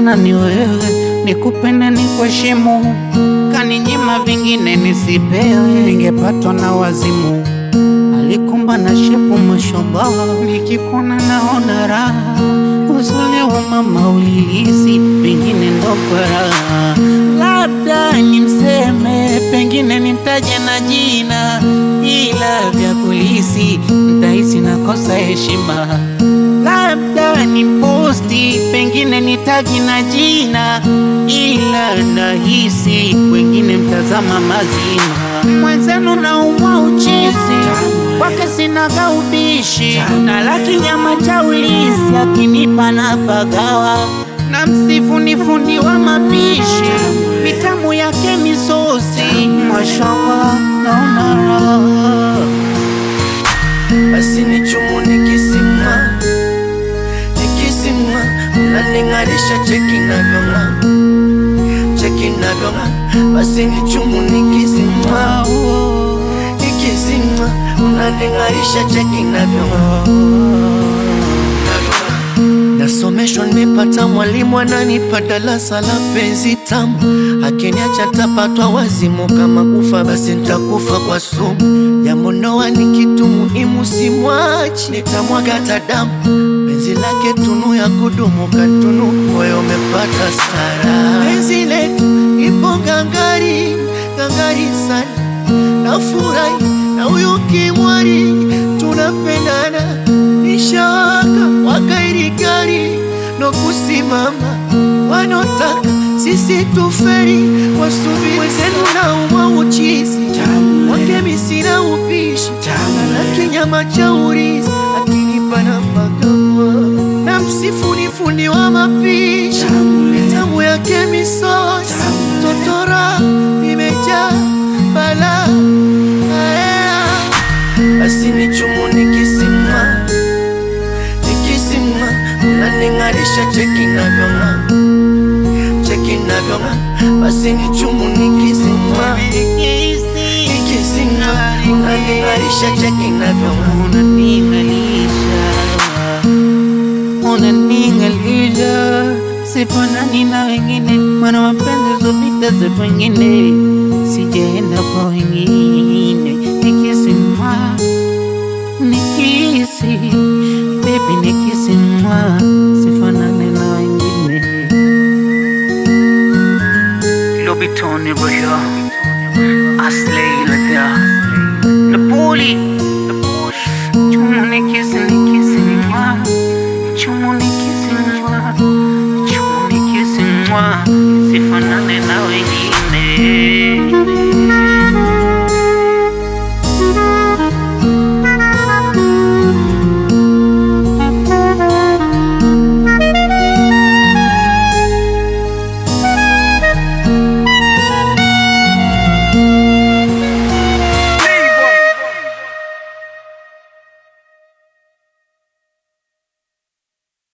maana ni wewe, nikupende ni kuheshimu, kaninyima vingine nisipewe, ningepatwa na wazimu. Alikumba na shepu mashoba, nikikuona naona raha, uzuri wa mama ulilisi, pengine ndo kwa raha, labda nimseme, pengine nimtaje na jina, ila vya kulisi ntahisi nakosa heshima labda ni posti, pengine ni tagi na jina, ila nahisi wengine mtazama mazima. Mwenzenu naumwa uchizi, kwake sinaga ubishi, na laki nyama cha ulisi, akinipa na pagawa na msifu ni fundi wa mapishi, mitamu yake misosi, mashallah naona raha basi ni chumu nikisima nikisima unaning'arisha cheki navyong'aa cheki navyong'aa basi ni chumu nikisima nikisima unaning'arisha cheki navyong'aa Nasomeshwa, nimepata mwalimu ananipa darasa la penzi tamu, akiniacha tapatwa wazimu, kama kufa basi nitakufa kwa sumu. Jambo ndoa ni kitu muhimu, simwachi, nitamwaga hata damu. Penzi lake tunu ya kudumu, katunu moyo umepata stara. Penzi letu ipo gangari, gangari sana, nafurahi na huyu kimwari, tunapendana nishawaka wakairi gari no kusimama, wanotaka sisi tuferi, wasubiri wenzenu na umwa uchizi wake misina upishi na kinyama cha urizi akinipa na magawa na msifu ni fundi wa mapishi mitamu yake misosi totora imejaa bala basi ni chumu nikisima nikisima unaning'arisha cheki navyong'aa cheki navyong'aa basi ni chumu nikisima nikisima unaning'arisha cheki navyong'aa unaning'alisha, unaning'alisha, sifanani na wengine, mana mapenzi zopita za pengine, sijaenda kwa wengine, nikisimwa nikisi, baby nikisimwa, sifanani na wengine. Lobitoni Roya, Aslay Lada, Napoli, Chumu nikisi nikisi mwa, Chumu nikisi mwa, Chumu nikisi mwa, sifanane na wengine.